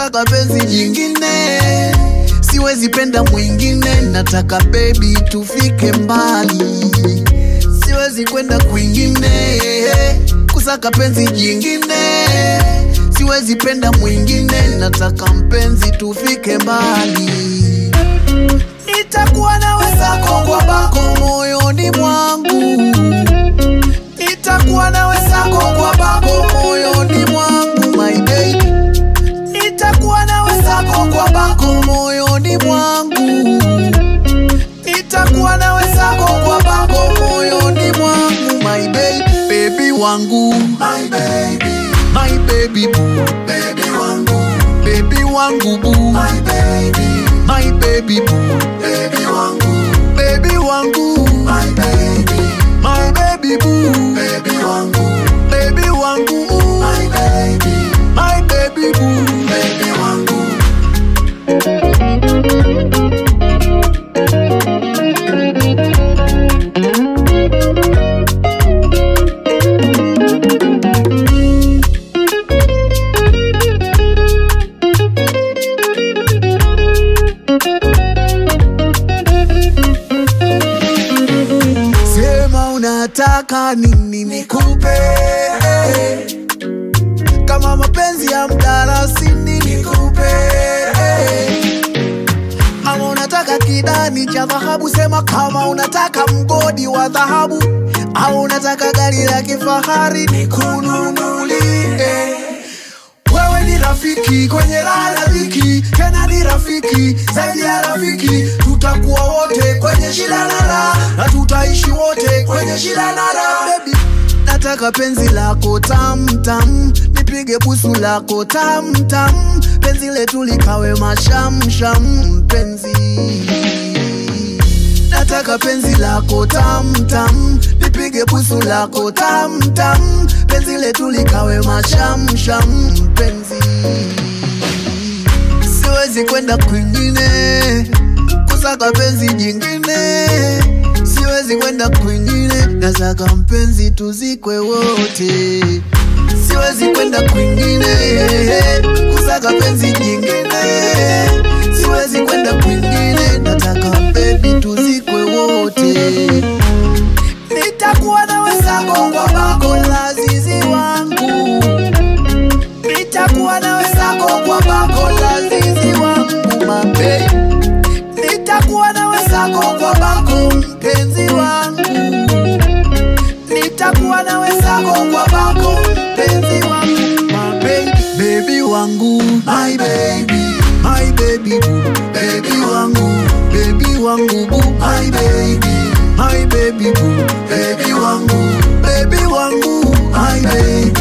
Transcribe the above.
kusaka penzi jingine siwezi penda mwingine nataka bebi tufike mbali siwezi kwenda kwingine kusaka penzi jingine siwezi penda mwingine nataka mpenzi tufike mbali nitakuwa nawe sako kwa bako moyoni mwangu nitakuwa nawe sako kwa bako moyoni mwangu my baby nitakuwa nawe sako kwa bako moyoni mwangu nitakuwa nawe sako kwa bako moyoni mwangu my baby baby wangu My baby, my baby boo baby wangu, baby wangu boo my baby, my baby boo baby wangu, baby wangu my baby, my baby boo baby wangu, baby wangu my baby, my baby boo baby wangu. sema unataka nini nikupe kama mapenzi ya mdarasini nikupe ama unataka kidani cha dhahabu sema kama unataka mgodi wa dhahabu au unataka gari la kifahari nikununulie wewe ni rafiki kwenye raha na dhiki, tena ni rafiki zaidi ya rafiki. Tutakuwa wote kwenye shida na raha, na tutaishi wote kwenye shida na raha. Baby, nataka penzi lako tam tam, nipige busu lako tam tam, penzi letu likawe mashamsham, mpenzi nataka penzi lako tam tam, nipige busu lako tam tam, penzi letu likawe mashamsham, mpenzi. Siwezi kwenda kwingine kusaka penzi jingine, siwezi kwenda kwingine, nataka mpenzi tuzikwe wote. Siwezi kwenda kwingine kusaka penzi jingine, siwezi kwenda kwingine, nataka baby tuzikwe wote. Nitakuwa nawe sako kwa bako la zizi wangu, nitakuwa nawe sako kwa bako la zizi wangu mabe, nitakuwa nawe sako kwa bako mpenzi wangu, nitakuwa nawe sako kwa bako mpenzi wangu mabe, baby wangu My baby, my baby boo, baby wangu, baby wangu boo, my baby, my baby boo, baby wangu, baby wangu, my baby,